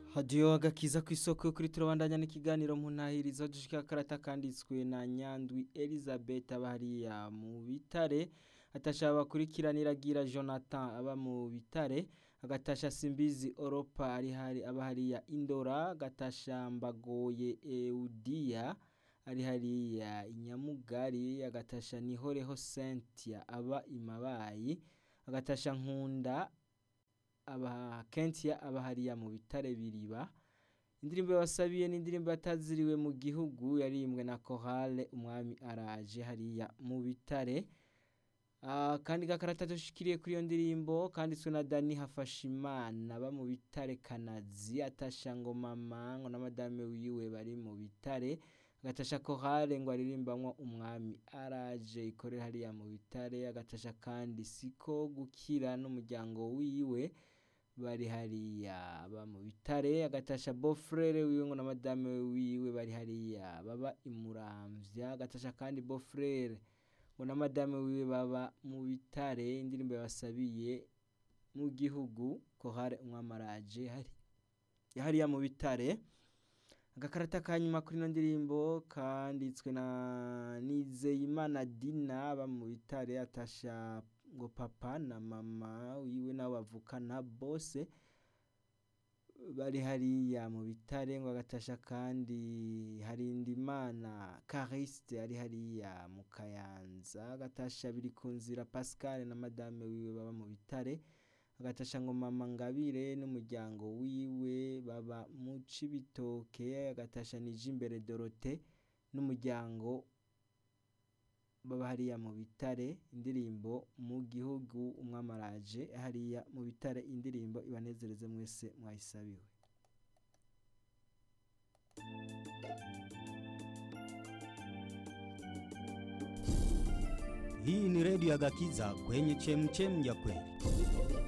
hadiyo agakiza ku isoko yo kuri turabandanya n'ikiganiro mu ntahirizo dushika karata kanditswe na nyandwi elizabeth aba hariya mu bitare atasha bakurikiranira gira jonathan aba mu bitare agatasha simbizi oropa ari hari aba hariya indora agatasha mbagoye eudia ari hariya inyamugari agatasha nihoreho cynthia aba imabayi agatasha nkunda aba kentia aba hariya mu bitare biriba indirimbo yabasabiye n'indirimbo yataziriwe mu gihugu yarimbwe na korale umwami araje hariya mu bitare Ah, kandi gakarata dushikiriye kuri iyo ndirimbo kanditswe na Dani Hafashimana aba mu bitare Kanazi atasha ngo mama ngo na madame wiwe bari mu bitare agatasha korale ngo aririmbamwo umwami araje ikorera hariya mu bitare agatasha kandi siko gukira n'umuryango wiwe bari hariya aba mu bitare agatasha bofrere wiwe ngo na madame wiwe bari hariya baba imuramvya agatasha kandi bofrere ngo na madame wiwe baba mu bitare indirimbo yabasabiye mu gihugu kohare umwamaraje hari hariya mu bitare agakarata ka nyuma kuri ino ndirimbo kanditswe na Nizeyimana Dina aba mu bitare atasha ngo papa na mama wiwe nabo bavukana bose bari hariya mu bitare ngo agatasha kandi Harindimana Cariste ari hariya mu Kayanza agatasha biri ku nzira Pascal na madame wiwe baba mu bitare agatasha ngo mama Ngabire n'umuryango wiwe baba mu Cibitoke agatasha nije imbere Dorote n'umuryango baba hariya mu bitare indirimbo mu gihugu umwamaraje hariya mu bitare indirimbo ibanezereze mwese mwayisabiwe Hii ni redio ya Gakiza kwenye chemchem ya kweli.